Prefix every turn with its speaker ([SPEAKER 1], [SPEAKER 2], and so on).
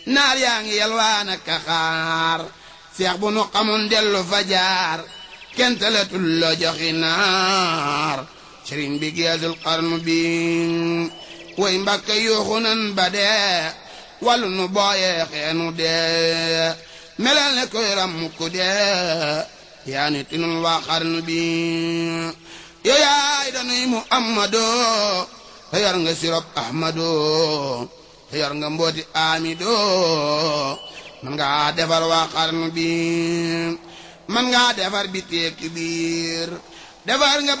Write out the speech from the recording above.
[SPEAKER 1] naar yaa ngi yalwaan ak xaar seex bu nu xamoon dellu fa jaar kenn talatul la joxi naar sëriñ bi geesul xarnu bi way mbàkke yuuxu nan ba dee wàllu nu booyee xeenu dee melal ne koy ram ku dee yaa ni tinul waa xarnu bi yow yaay danuy muhammadoo te yor nga sirop ahmadoo te yor nga mbooti amidoo man ngaa defar waa xarnu bi man ngaa defar bi teeki biir defar nga